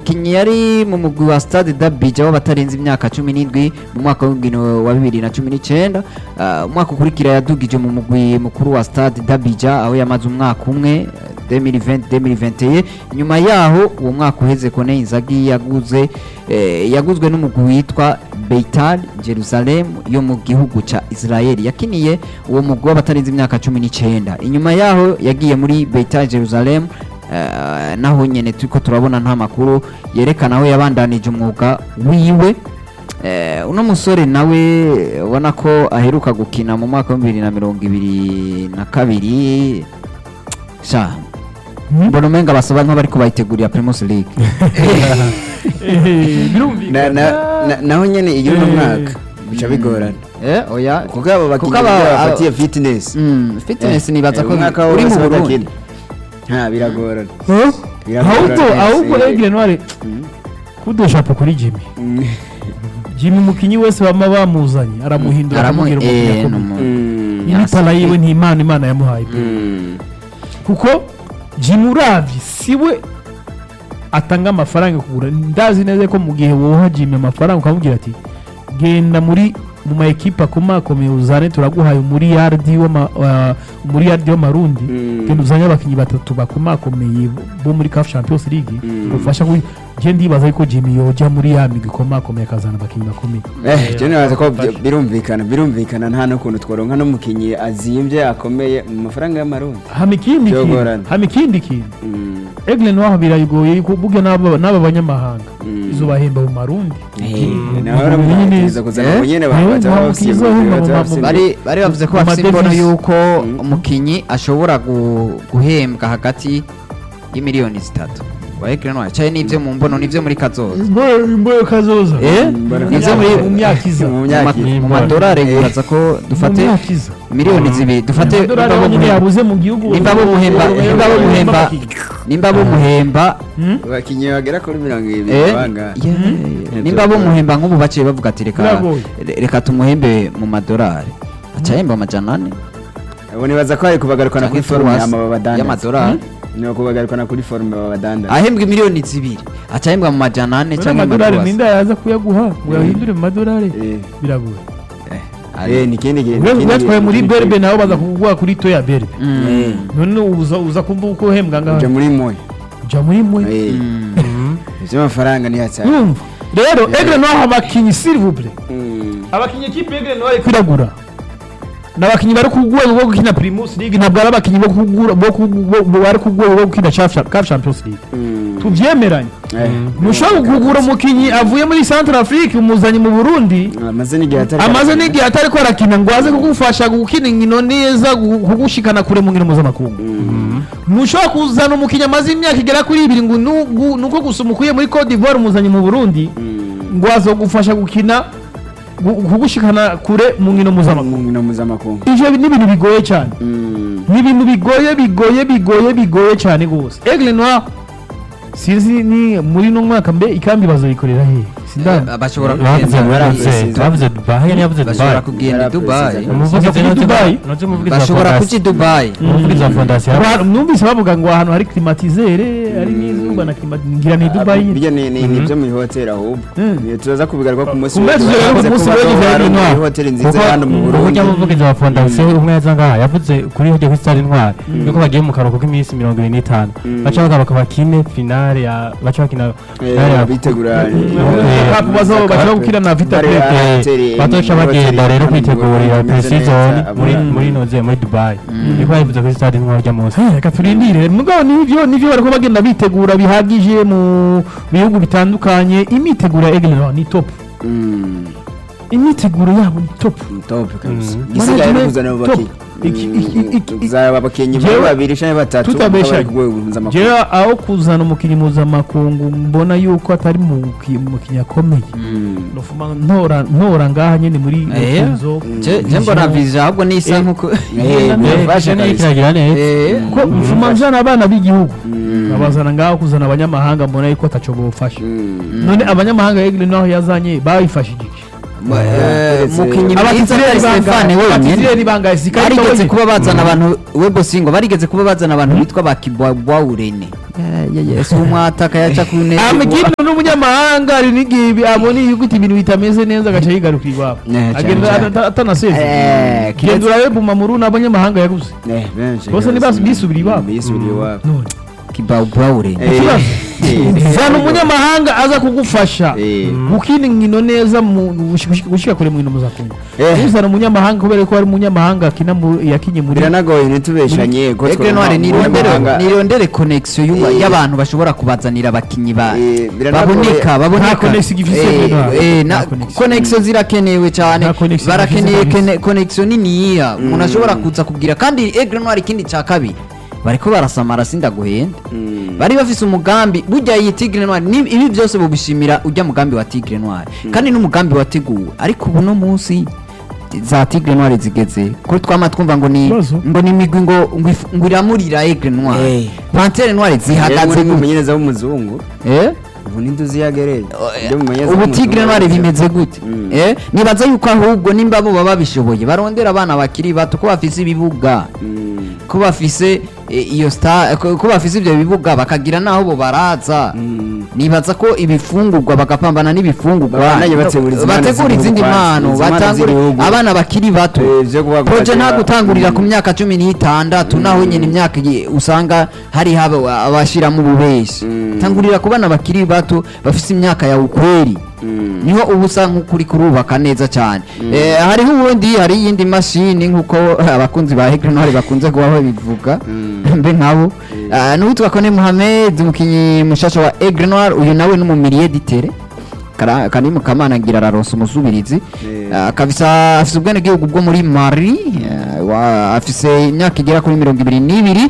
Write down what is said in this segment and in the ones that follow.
umukinnyi yari mu mugwi wa stade dabija w'abatarenze imyaka cumi n'indwi mu mwaka w'ingino wa bibiri na cumi n'icyenda Ah, umwaka ukurikira yadugije mu mugwi mukuru wa stade dabija aho yamaze umwaka umwe 2020-2021 nyuma yaho uwo mwaka uheze kone inzagi yaguze eh, yaguzwe n'umugwi witwa Beitar Jerusalem yo mu gihugu ca Israel yakiniye uwo mugwi w'abatarenze imyaka cumi n'icyenda inyuma yaho yagiye muri Beitar Jerusalem eh, naho nyene turiko turabona nta makuru yerekana aho yabandanije umwuga wiwe Eh, uno musore nawe ubona ko aheruka gukina mu mwaka wa bibiri na mirongo ibiri na kabiri sha mbona umenga basaba nk'abariko bayitegurira Primus League Na- na- na- naho nyene iyo uno mwaka bica bigorana eh oya kuko abo bakinnyi Kuko aba- iyo bafatiye fitness Mm, fitness nibaza ko umwaka uri mu wose Burundi badakina nta biragorana ahubwo Biragorana. ahubwo egire ntware kudoshapo kuri jimmy Mm. jimmy umukinnyi wese bama bamuzanye aramuhindura aramu akamubwira eh umukinnyi numu Mm. imitara yiwe ni imana imana yamuhaye pe. Mm. kuko jimmy uravye siwe atanga amafaranga kugura ndazi neza ko mu gihe woha jimmy amafaranga ukamubwira ati genda muri mu ma ekipa akomakomeye uzane turaguhaye umuriyardi w'ama- wa- umuriyardi w'amarundi Mm. genda uzanye abakinnyi batatu bakomakomeye bo muri CAF Champions League Mm. ufasha ku je ndibaza yuko Jimmy yoja muri ya migwi ikomakomeye akazana abakinnyi bakomeye Eh, je nibaza ko byo- birumvikana birumvikana nta n'ukuntu tworonka n'umukinnyi azimbye akomeye mu mafaranga y'amarundi hama ikindi kintu Byogorana. hama ikindi kintu Mm. Egle Noir birayigoye yuko burya n'aba n'aba banyamahanga Mm. izo bahemba mu marundi Eh, Mm. nawe Mm. uramubwiriza kuzana Eh? abo nyene Eh, baza nta bafise mukiza ibintu uhemba baza mu- bafise mu- bari bari bavuze ko Mu bafite imbono madevisi. yuko Mm. umukinyi ashobora gu- guhembwa hagati y'imiliyoni zitatu wahekiranwa cyaye n'ivyo mu mbono n'ivyo muri kazoza imboyo kazoza eh Mbona- n'ivyo muri mu myaka iza Mu mu myaka ma- iza. mu madolari bibaza ko mu dufate myaka iza miliyoni zibiri dufate amadolari nimba bo nyine muhemba- yabuze mu gihugu nimba bo muhemba nimba bo muhemba nimba bo muhemba Hmm? abakinnyi bagera kuri mirongo ibiri Eh, banga yeah. nimba bo muhemba nk'ubu baciye bavuga ati reka Biragoye. reka tumuhembe mu madolari aca yemba amajana ane abo nibaza ko ari kubagarukana kuri canke forume tuwasi yama babadandaza y'amadolari ni ukubagarukana kuri forume babadandaza ahembwa miliyoni zibiri aca yembwa mu majana ane none canke mu amadolari madolari ninde yaza kuyaguha ngo yahindure mu madolari Eh, biragoye eh, ni ikindi gihe we uyatwaye muri berbe nawe baza kuguha kuri toya berbe Eh, none uza uza kumva uko uhembwa uja ngaho muri moya uja muri mwe Eh, Mm. ivy'amafaranga ni hatari urumva rero egre noir abakinyi s'il vous plaît Mm. abakinyi ekipe egre noir kwiragura n'abakinyi bari ku rwego rwo gukina primus league ntabwo ari abakinyi bo kugura bo ku- bo- bo- bari ku rwego rwo gukina CAF CAF champions league Mm. tuvyemeranye Eh, ntushobora kugura umukinyi avuye muri centre afrique umuzanye mu burundi amaze n'igihe atari amaze n'igihe atari ko arakina ngo aze kugufasha gukina inkino neza gu- kugushikana kure mu nkino mpuzamakungu ntushobora kuzana umukinnyi amaze imyaka igera kuri ibiri ngo nugu- nuko gusa umukuye muri Cote d'Ivoire umuzanye mu Burundi Mm. ngo azogufasha gukina gu- kugushikana kure mu nkino mpuzamakungu mu nkino mpuzamakungu ivyo ni ibintu bigoye cyane Mm. ni ibintu bigoye bigoye bigoye bigoye cyane rwose Aigle Noir sinzi ni muri no mwaka mbe ikambi bazoyikorera he sindana Eh, bashobora bavuze kugenda bavuze Baravuze. bavuze dubayi yari yavuze bashobora dubayi kugenda i dubayi umuvugizi Bavuze noze Dubai? noze umuvugizi wa bashobora kuja i fondasiyo dubayi umuvugizi wa fondasiyo Abantu- numvise bavuga ngo ahantu hari climatisere hari n'izuba na climatisere ngira ni Dubai nyine. bijya ni ni- ni ibyo mu ihoteli ahubwo Mm. Ni- turaza kubigaruka ku munsi Ku munsi w'ejo. w'ejo, Bavuze ku munsi ko w'ejo bazoba byari ari intwaro. muri hoteli nziza kuko hano mu urujya Burundi muvugizi wa fondasiyo umwe yaza ngaha yavuze kuri hojya kuri stade intwari yuko bagiye mu karuhuko k'iminsi mirongo ibiri n'itanu Mm. baca bagaruka bakine finale ya baca bakina finale Eh, ya bitegura Eh, Cup bazo- baza gukina na Vita Bari Club. ahateri, Eh, bazoca muri bagenda hoteli rero hano mu kwitegurira Burundi, bimeze pre-season neza, muri abo- muri noze muri dubayi niko yabivuze kuri stade intwari rya munsi Eh, reka turindire mugabo nivyo nivyo bariko bagenda bitegura bihagije mu bihugu bitandukanye imiteguro ya Aigle Noir ni top Mm. imiteguro yabo ni top top kabisa Mm. gisigaye no Management kuzana abo top. bakinnyi Iki- iki- iki- iki- kuzaba abakinnyi Jewe- babiri canke batatu tutabeshanye. bari ku rwego mpuzamakungu jewe aho kuzana umukinnyi mpuzamakungu mbona yuko atari mu muki- mukinnyi akomeye Mm. nofuma ntora ntora ngaha nyene muri Eh. Kenzo Je- je mbona visa ahubwo nisa nkuko Eh, Eh, birafasha Eh, kabisa. kiragira neza Eh, ko mfuma nzana abana b'igihugu Mm. abazana ngaho kuzana abanyamahanga mbona yuko ataco bofasha Mm. none abanyamahanga Aigle Noir yazanye bayifashije iki Eh, mukinyi mwiza abatisireri Stefane bangahe wenyine abatisireri bangahe sikari barigeze wenyine kuba bazana abantu webo singo barigeze kuba bazana abantu bitwa ba kibwawurene si umwataka yaca ku ntebe amagino n'umunyamahanga ari n'igihe abona yuko ibintu bitameze neza agaca yigaruka iwabo Ne, cyane agenda cyane. ata- atanaseze Eh, kiretse- genda urabe bumamuru n'abanyamahanga yaguze Eh, benshi Bose rwose. ntibas- bisubira iwabo. bisubira iwabo none kibwawurene Eh, ikibazo eh, zana umunyamahanga aza kugufasha Eh. gukina inkino neza mu gushika- gushika kure mu nkino muzakungu Eh. uzana umunyamahanga kubera ko ari umunyamahanga akina mu- yakinye muri biranagoye ntitubeshanye ko Egre twumva Noire nirondere umunyamahanga- nirondere connection y'uba- Eh. y'abantu bashobora kubazanira abakinyi ba Eh, biranagoye. baboneka baboneka Nta connection igifise Eh, Egre Noire. eh, Nta na- connection. connection zirakenewe cyane Nta connection barakeneye igifise kene- connection niniya umuntu ashobora kuza kubwira kandi Egre Noire ikindi cya kabiri bariko barasamara sindaguhenda Mm. bari bafise umugambi burya iyi Tigre Noire ni- ibi byose bubishimira ujya mugambi wa Tigre Noire kandi n'umugambi wateguwe ariko ubu no munsi za Tigre Noire zigeze ko twama twumva ngo ni Ibibazo. ngo ni imigwi ngo ngo if- ngo iramurira Aigle Noire Eh. Panthère Noire Yari zihagaze muri gute mumenyereza w'umuzungu eh ubu ntiduzi yagereye ubu Tigre Noire bimeze gute Mm. eh nibaza yuko ahubwo nimba bo baba babishoboye barondera abana bakiri bato ko bafise ibibuga ko bafise eh, iyo star ko ko bafise ibyo bibuga bakagira naho bo baraza nibaza ko ibifungurwa bagapambana n'ibifungurwa Babandanye bategura izindi mpano bategura izindi z'igihugu mpano kwanza, izi mpano batangure z'igihugu. abana bakiri bato Eh, vyo kuba proje nta kubatera- gutangurira ku Mm. myaka cumi n'itandatu naho nyine imyaka igiye- usanga hari haba abashiramo ububeshi Mm. tangurira ku bana bakiri bato bafise imyaka ya ukweri Mm. niho uba usa nk'ukuri kurubaka neza cyane Eh, hariho ubundi hari iyindi mashini nk'uko abakunzi ba Aigle Noire bakunze kuba babivuga Mm. mbe nkabo Ah, n'uwitwa Kone Mohamed umukinnyi mushasha wa Aigle Noire uyu nawe n'umumiriye ditere Kara- karimu kamana ngira araronsa umusubirizi Eh. Ah, kabisa afise ubwenegihugu bwo muri mari eh, wa- afise imyaka igera kuri mirongo ibiri n'ibiri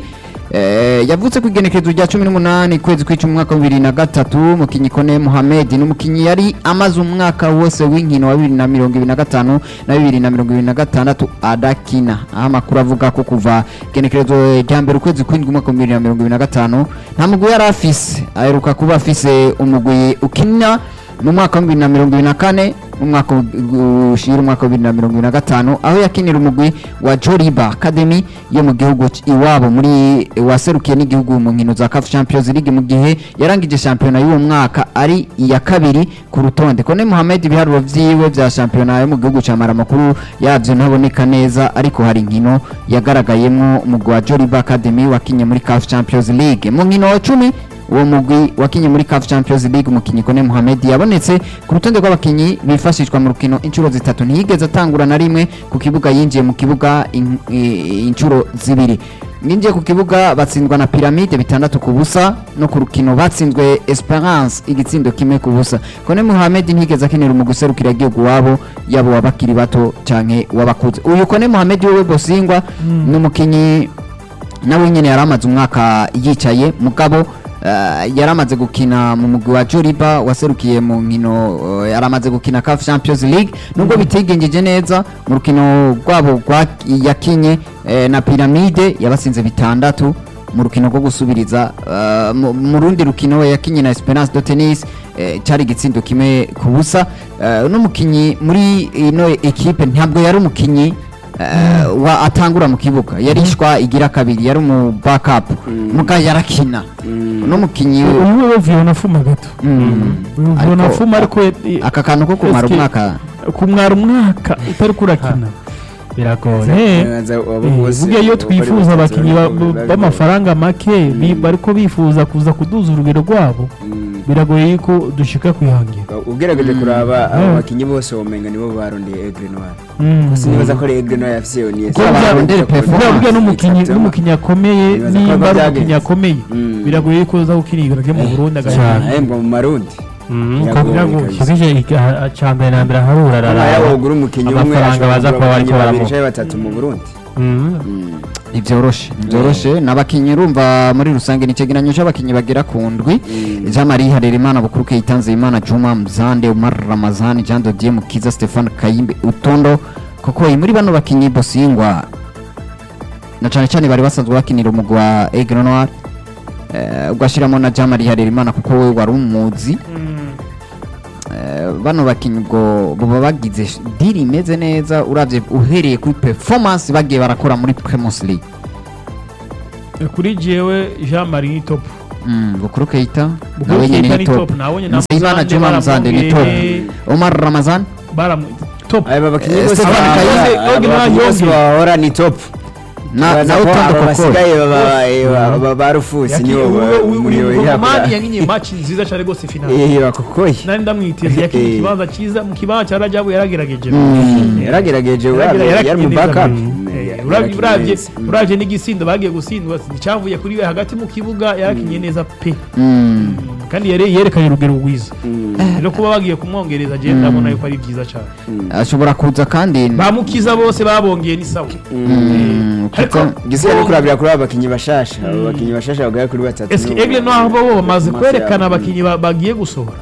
Eh, yavutse ku igenekerezo rya cumi n'umunani kwezi kw'icumi umwaka wa bibiri na gatatu mukinyi kone muhamed ni umukinyi yari amaze umwaka wose w'inkino wa bibiri na mirongo ibiri na gatanu na bibiri na mirongo ibiri na gatandatu adakina aho amakuru avuga ko kuva igenekerezo rya mbere ukwezi kw'indwi umwaka wa bibiri na mirongo ibiri na gatanu nta mugwi yari afise aheruka kuba afise umugwi ukina mu mwaka wa bibiri na mirongo ibiri na kane mu mwaka u- ushira umwaka wa bibiri na mirongo ibiri na gatanu aho yakinira umugwi wa Joliba Academy yo mu gihugu c- iwabo muri waserukiye n'igihugu mu nkino za CAF Champions League mu gihe yarangije shampiyona y'uwo mwaka ari iya kabiri ku rutonde Kone Mohamed ibiharuro vyiwe vya shampiyona yo mu gihugu ca Maramakuru yavyo ntaboneka neza ariko hari inkino yagaragayemwo umugwi wa Joliba Academy wakinye muri CAF Champions League mu nkino wa cumi uwo mugwi wakinye muri CAF Champions League umukinyi Kone Mohamed yabonetse ku rutonde rw'abakinyi bifashishwa mu rukino inshuro zitatu ntiyigeze atangura na rimwe ku kibuga yinjiye mu kibuga in- i- inshuro zibiri yinjiye ku kibuga batsindwa na Pyramide bitandatu ku busa no ku rukino batsinzwe Esperance igitsindo kimwe ku busa Kone Mohamed ntiyigeze akinira umugwi userukira igihugu wabo yabo wabakiri bato canke wabakuze uyu Kone Mohamed wewe Bosingwa ni umukinyi nawe nyine yari amaze umwaka yicaye mugabo eh, yari amaze gukina mu mugwi wa Joliba waserukiye mu nkino eh, yari amaze gukina CAF Champions League nubwo bitigengeje neza mu rukino rwabo rwa yakinye eh, na Pyramide yabasinze bitandatu mu rukino rwo gusubiriza eh, mu- mu rundi rukino we yakinye na Esperance de Tennis eh, cyari igitsindo kimwe ku busa Eh, n'umukinyi muri ino ekipe ntabwo yari umukinyi eh, wa atangura mu kibuga yarishwa igira kabiri yari mu backup muga yarakina no mukinyi uyu we bavuye unafuma gato uyu Ariko- unafuma ariko aka kantu ko kumara Eske- umwaka kumwara umwaka utari kurakina biragoye Eh, burya iyo twifuza abakinnyi ba- b'amafaranga make bi- bariko bifuza kuza kuduza urugero rwabo biragoye yuko dushika kwihangira ugerageje kuraba Mm. abo bakinnyi bose womenga nibo barondeye Aigle Noire Mm. sinibaza ko ari Aigle Noire yafise iyo niyo Kuko burya- barondera burya performance. burya n'umukinnyi n'umukinnyi akomeye Nibaza ko nimba ari byagenze. umukinnyi akomeye Mm. biragoye yuko uza gukinira ryo mu Burundi cyane. agahembwa ahembwa mu marundi Biragoye. kibije cya mbere na mbere harura Aba yawugura umukinnyi umwe amafaranga ashobora baza kugura kuba bariko abakinnyi babiri baramuha canke batatu mu Burundi ntibyoroshe ntibyoroshe n'abakinnyi urumva muri rusange ni icegeranyo c'abakinnyi bagera ku ndwi Mm. jean marie harerimana bukuru keyitanze imana juma mzande umar ramazani jean dodier mukiza stefan kayimbe utondo koko muri bano bakinnyi bosingwa na cane cane bari basanzwe bakinira umugwi wa aigle noir eh, ugashiramo na jean marie harerimana kuko we wari umuzi Eh, bano bakinnyi ubwo baba bagize sh- diri imeze neza uravye uhereye kuri performance bagiye barakora muri Primus League kuri jewe Jean Marie ni top Mm, Bukuru Keita Bukuru nawe nyene Keita ni ni top top, nawe nyene na Nsabimana Muzande Juma Muzande ni top baramwongeye. Omar Ramazan baramu top aba bakinnyi Eh, bose Stefan ba- Kayize, aba Ogi bakinnyi bose Nayongi. bahora ni top na Baza na ko Utondo aba Kokoro basigaye baba- eh, ba- ba- ba rufusi nibo ba- muri uyu we mukongomani yakora. yankinye match nziza cyane rwose final Eh, bakokoye nari ndamwiteze yakinye Eh. ikibanza cyiza mu kibanza cya Rajabu yaragerageje yaragerageje Yaragira- yari yarakinye mu neza backup mbere. Eh, Eh, yarakinye uravye uravye neza. Mm. uravye n'igisindo bagiye gutsindwa icyavuye kuri we hagati mu kibuga yarakinye neza pe Mm. kandi yare- yerekanye urugero rwiza Mm. rero kuba bagiye kumwongereza je ndabona yuko ari byiza cyane ashobora kuza kandi bamukiza bose babongeye ni sawa Mm, ariko kuko- igisigaye ni kurabira kuri aba bakinnyi bashasha abo bakinnyi bashasha bagera kuri batatu eske nibo- egle naho bo bamaze Amaso kwerekana yabo. abakinnyi ba- bagiye gusohora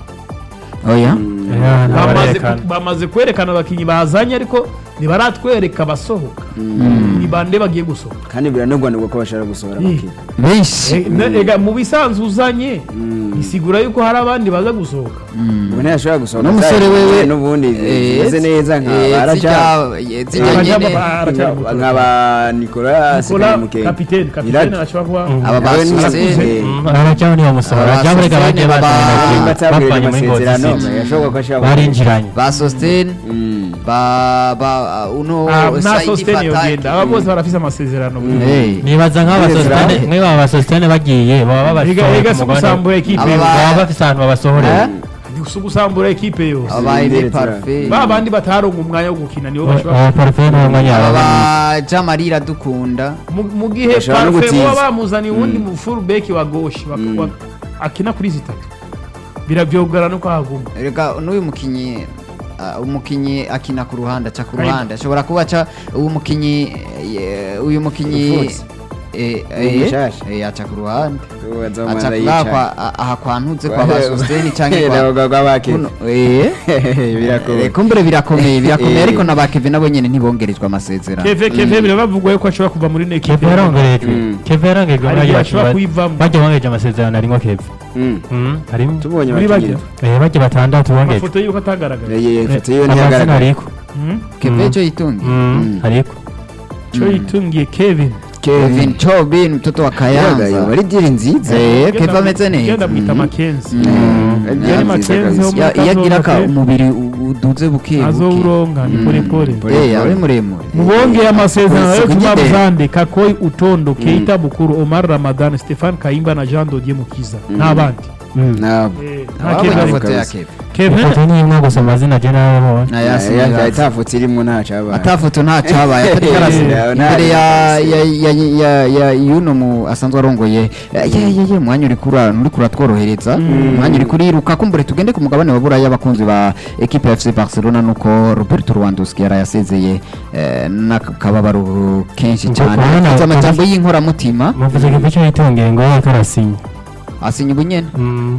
oya Yeah, bamaze ntabarerekana. bamaze kwerekana abakinnyi bazanye ariko ntibaratwereka abasohoka ni bande bagiye gusohoka kandi biranogwanirwa ko bashobora gusohora Eh. abakinnyi benshi Eh, ne- ega mu bisanzwe uzanye isigura yuko hari abandi baza gusohoka ubwo ntiyashobora gusohora n'umusore wewe n'ubundi eh, zimeze neza nka eh, baraja zijya- eh, zijya Baraja nyene ba- aracyari muto. nkaba Nicolas Nicola Karimukenke. kapitene kapitene Iradi. ashobora kuba aba Nawe ni- basuzene eh, Mm, abajyaho ntibamusohora Aba abajyaho reka Sosthene bagiye baba- bazanye nimba atabwirije bavanye muri Ngozi amasezerano City. yashoboka ko ashobora barinjiranye ba sositene Mm. ba ba uno Ah, na Saidi sositene Fataki. yogenda aba bose barafise amasezerano Eh, nibaza nk'abasositene Neza. nk'aba basositene bagiye baba Ega- babasohoye ega ku si mugabane gusambura ekipe Aba yose ba- baba bafise ahantu babasohorera Ni si gusambura ekipe yose aba ba Aime Zindere Parfait ba bandi bataronga umwanya wo gukina nibo bashobora aba parufe ni umwanya aba wabo ba Jamari Iradukunda mu- mu gihe Bashobora no parfe gutiza. baba bamuzaniye uwundi mu full back wa gauche bak- wa- akina kuri zitatu biravyogara nuko haguma reka n'uyu mukinyi ah, umukinyi akina ku ruhande aca ku Kaiba. ruhande ashobora kuba aca uyu mukinyi eh, uyu mukinyi Ufuzi. eh, Uyu eh, mushasha. eh, aca ku ruhande Uwo aca azomanza kuri yicaye. kwa a- aha kwa ntuze kwa ba sositene canke kwa Nabo kwa bakene. kuno eh birakomeye Eh, kumbure birakomeye birakomeye Eh. ariko na ba Kevin nabo nyene ntibongerejwe amasezerano keve keve biravugwa yuko ashobora kuva muri ino ekipe keve yarongerejwe Mm. keve yarongerejwe muri Ariko ayo bashobora bakinnyi kuyivamo. bajya bongereje amasezerano arimo keve Mm. Mm, harimo tubonye Muri abakinnyi bajya? eh, bajya batandatu bongeje amafoto yuko atagaragara Eh, eh, ifoto yiwe amazina ntiyagaragara ariko Mhm. Kevin Mm. ejo yitungi Mm, ariko cyo yitungiye kevin Kevin Chobin mtoto wa Kayanza bari diri nziza Eh, Kevin ameze genda neza mwita makenzi Mm. Yari Nziza Mackenzie kabisa. wo muri Ya- iyo agira ka Kazoza pe. umubiri u- uduze buke buke azowuronka ni pole pole Pole. Eh, ari muremure mubongeye amasezerano yo Isuku tuma nyine. buzande kakoi utondo keita bukuru omar ramadan stefan kayimba na jean dodier mukiza n'abandi Nabo. Eh, nta Ababa Kevin na ariko. foto ya kabisa. Kevin Kevin ifoto ni imwe gusa amazina je nababonye na Ya- Yasin ya- Mirazi. atafoto irimo ntacabaye atafoto nta cyabaye atari Eh, karasi nta- imbere ya ya ya ya ya yuno mu asanzwe arongoye Eh, ye ye ye mwanya uri kura uri kuratworohereza mwanya uri kuriruka kumbure tugende ku mugabane wa buraya abakunzi ba equipe ya FC Barcelona nuko Roberto Lewandowski yarayasezeye eh, n'akababaro kenshi Ubwo cyane kubona- afite amajambo y'inkoramutima muvuze keve cyo yitongeye ngo yariko arasinya asinya ubunyene Mm.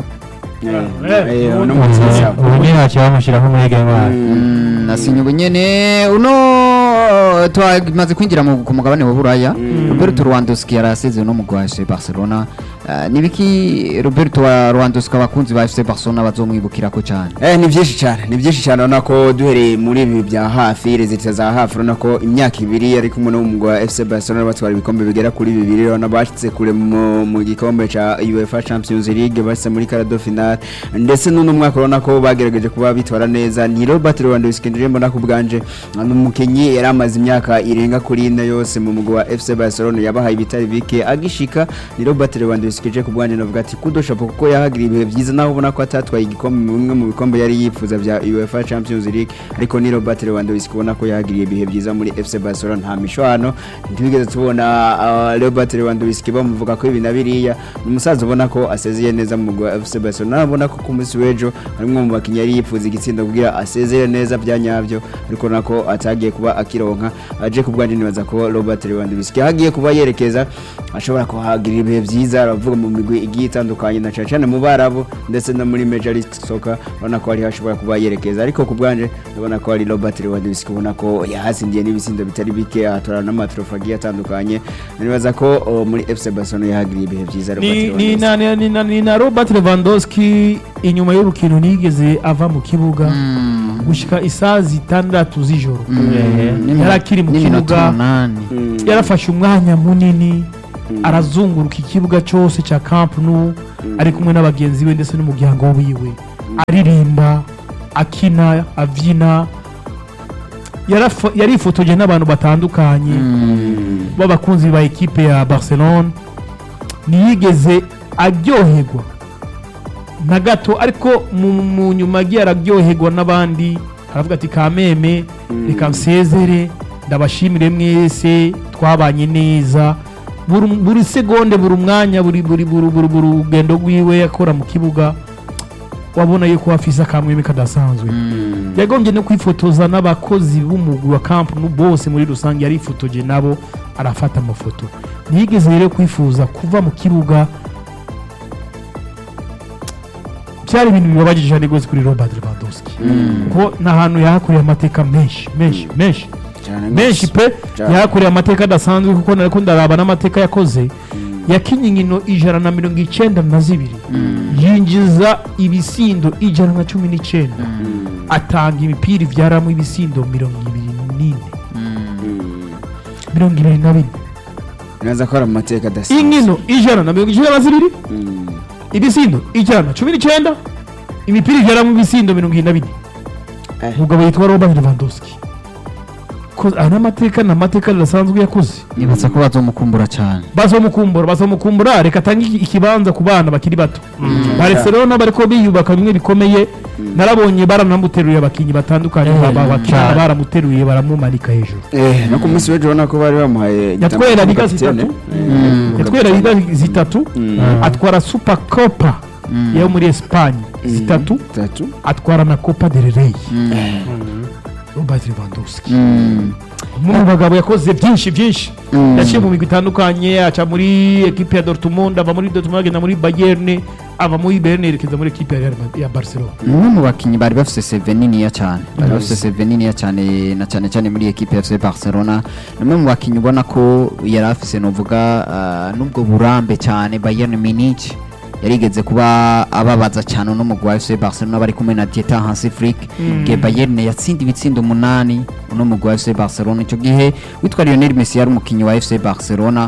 Eh, Eh, uno ubu- mutsitsa. ubu nyine baciye bamushyiraho umwege ntwari Mm, asinya ubunyene uno twamaze kwinjira mu- ku mugabane wa buraya roberto rwandowski yarasezeye no mu gwashe barcelona Eh, nibiki roberto wa rwandowski abakunzi ba fc barcelona bazomwibukirako cyane Eh, ni byinshi cyane ni byinshi cyane urabona ko duhereye muri ibi bya hafi rezita za hafi urabona ko imyaka ibiri ari kumwe n'umugwa wa FC Barcelona batwara ibikombe bigera kuri bibiri urabona bashyitse kure mu, mu gikombe cya UEFA Champions League bashyitse muri karado final ndetse n'uno mwaka urabona ko bagerageje kuba bitwara neza ni Robert Lewandowski ndire mbona ku bwanje ni umukinnyi yari amaze imyaka irenga kuri ine yose mu mugwa wa FC Barcelona yabahaye ibitari bike agishika ni Robert Lewandowski je ku bwanje navuga ati kudoshapo kuko yahagiriye ibihe byiza naho ubona ko atatwaye igikombe mu bimwe mu bikombe yari yifuza bya UEFA Champions League ariko ni Robert Lewandowski ubona ko yahagiriye ibihe byiza muri FC Barcelona nta mishwano ntibigeze tubona uh, Robert Lewandowski bamuvuga ko ibi na biriya ni umusaza ubona ko asezeye neza mu mugwa wa FC Barcelona urabona ko ku munsi w'ejo ari umwe mu bakinnyi yari yifuza igitsindo kugira asezeye neza bya nyabyo ariko nako atagiye kuba akironka aje ku bwanjye nibaza ko Robert Lewandowski ahagiye kuba yerekeza ashobora kuhagirira ibihe byiza aravuga ndavuga mu migwi igiye itandukanye na cyane cyane mu barabu ndetse no muri Major League Soccer urabona ko hari hashobora kuba yerekeza ariko ku bwanje ndabona ko hari Robert Lewandowski ubona ko yahasindiye n'ibisindo bitari bike atora n'amatrofa agiye atandukanye nibaza ko oh, muri FC Barcelona yahagiriye ibihe byiza Robert ni, ni, Lewandowski na, ni, ni, na, ni na robert lewandowski inyuma y'urukino nigeze ava mu kibuga gushika isaha zitandatu z'ijoro yari akiri mu kibuga Mm. yarafashe umwanya munini arazunguruka ikibuga cyose cya camp nou ari kumwe n'abagenzi be ndetse n'umuryango wiwe aririmba akina abyina Yarafo- yarifotoje n'abantu batandukanye b'abakunzi ba ekipe ya barcelone ntiyigeze aryoherwa na gato ariko mu mu nyuma agiye araryoherwa n'abandi aravuga ati kameme reka nsezere ndabashimire mwese twabanye neza buri buri segonde buri mwanya buri buri buri buri buri rugendo rwiwe akora mu kibuga wabona yuko afise akamweme kadasanzwe yagombye no kwifotoza n'abakozi b'umugwi wa camp nou bose muri rusange yarifotoje nabo arafata amafoto ntiyigeze rero kwifuza kuva mu kibuga byari ibintu bibabajije cyane rwose kuri robert lewandowski kuko ni ahantu yahakoreye amateka menshi menshi menshi Cyane menshi pe Cyane. yahakoreye amateka adasanzwe kuko nariko ndaraba n'amateka yakoze yakinye inkino ijana na mirongo icyenda na zibiri yinjiza ibisindo ijana na cumi n'icyenda atanga imipira ibyaramo ibisindo mirongo ibiri n'ine mirongo ibiri na bine neza ko ari amateka adasanzwe inkino ijana na mirongo icyenda na zibiri Mm. ibisindo ijana na cumi n'icyenda imipira ibyaramo ibisindo mirongo irindwi na bine Eh. umugabo yitwa robert lewandowski Ko- aya ni amateka ni amateka adasanzwe yakoze nibaza ko bazomukumbura cyane bazomukumbura bazomukumbura reka atange iki- ikibanza ku bana bakiri bato barcelona bariko biyubaka bimwe bikomeye narabonye baranamuteruye abakinnyi batandukanye Eh, ba- ba- bakina cyane. baramuteruye baramumanika hejuru Eh, no ku munsi w'ejo ubona ko bari bamuhaye yatwera igitambaro liga kapitene. zitatu Eh, yatwera liga zitatu Mm. atwara super copa yo muri espagne zitatu Zitatu. atwara na copa del rey robert lewandowski Mm. umwe mu bagabo yakoze byinshi byinshi yaciye mu migwi itandukanye aca muri ekipe ya dortmund ava muri dortmund agenda muri bayern ava muri bayern yerekeza muri ekipe ya Real Madrid- ya barcelona ni umwe mu bakinnyi bari bafite seve niniya cyane bari bafite seve niniya cyane na cyane cyane muri ekipe ya FC Barcelona ni umwe mu bakinnyi ubona ko yari afise novuga ah, n'ubwo burambe cyane Bayern Munich yarigeze kuba ababaza cyane uno mugwi wa FC Barcelona bari kumwe na Dieter Hansi Flick igihe Bayern yatsinda ibitsindo umunani uno mugwi wa FC Barcelona icyo gihe witwa Lionel Messi yari umukinnyi wa FC Barcelona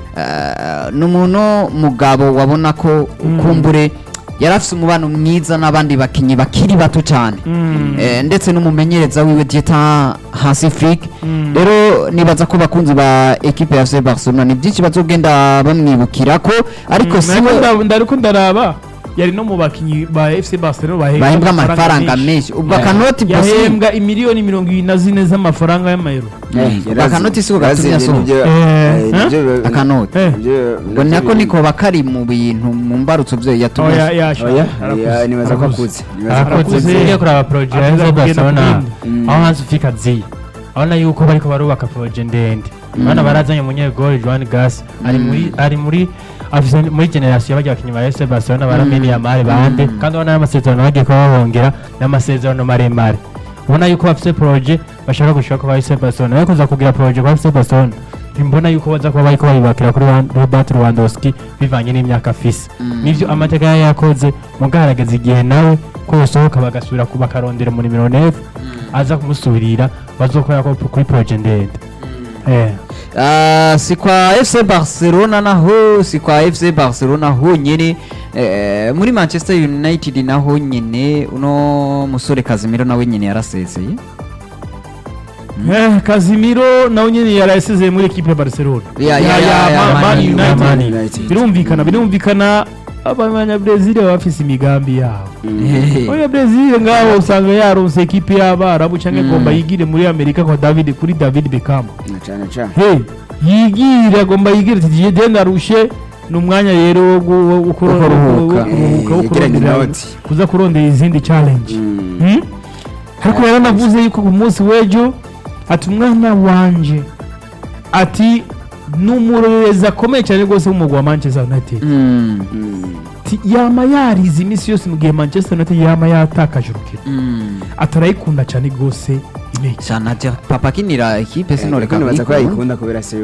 Ah, ni umuntu mugabo wabona ko kumbure yari afite umubano mwiza n'abandi bakinnyi bakiri bato cyane Eh, ndetse n'umumenyereza wiwe Dieter Hansi Flick rero nibaza ko bakunzi ba ekipe ya FC Barcelona ni byinshi bazogenda bamwibukira ko ariko si we ndariko ndaraba yari no mu bakinnyi ba fc barcelona bahembwa amafaranga menshi ubwo akanoti bosi yahembwa imiliyoni mirongo ibiri na zine z'amafaranga y'amayero Eh, yarazi- akanoti siko gatumye yarazi asohoka. nibyo- Eh, eh, nibyo- akanoti Eh. nibyo- ngo nako niko bakari mu bintu mu mbarutso byo yatumye oya yasha Oya, ya, nibaza ko akutse Nibaza ko Arakuze. akutse. arakoze ugiye kuraba poroje ya Avuga FC kugenda Barcelona kugenda. aho hanze ufika ziye abona yuko bariko barubaka poroje ndende bana barazanye umunyegoli Joan Gas ari muri ari muri afise muri generation y'abajya bakinnyi ba FC Barcelona barameni Yamal bande kandi ubona n'amasezerano bagiye kuba babongera n'amasezerano maremare ubona yuko bafise poroje bashaka gushaka ko ba FC Barcelona ariko kuza kugira poroje kwa FC Barcelona mbona yuko baza kuba bariko bayubakira kuri Wan- Robert Lewandowski bivanye n'imyaka afise nivyo amateka yari yakoze mugaragaza igihe nawe ko yosohoka bagasubira ku bakarondera muri nimero 9 aza kumusubirira bazokorera ko kuri projet ndende eh Ah, si kwa FC Barcelona naho si kwa FC Barcelona honyine eh, muri Manchester United naho nyine uno musore Casemiro nawe nyine yarasezeye Eh, Casemiro nawe nyine yarayasezeye muri ekipe ya Barcelona Ya, ya, ya, ya, Ma- Man Man United. United. Man United. birumvikana birumvikana abanyabrezil baba bafise imigambi yabo Hehe. oya brezil ngaho usanga yaronse ekipe y'abarabu cyangwa agomba yigire muri amerika kwa david kuri david beckham Na cyane cyane he yigire agomba yigire ati "Jye de ndarushe ni umwanya rero wo gu- wo- wo kuro- Wo kuruhuka. wo kuruhuka, wo Eh, yegeranye kurondera- inoti. kuza kurondera izindi challenge Mm. Hmm? ariko yaranavuze yuko ku munsi w'ejo ati umwana wanje ati ni umurorerezi akomeye cyane rwose w'umugwa wa manchester united Mm. Ti- yama yarize iminsi yose mu gihe manchester united yama yatakaje urukino Mm. atarayikunda cyane rwose imigi Sana papa kinira ekipe Eh, sinoreka nibaza ko kuyikunda. yayikunda kubera se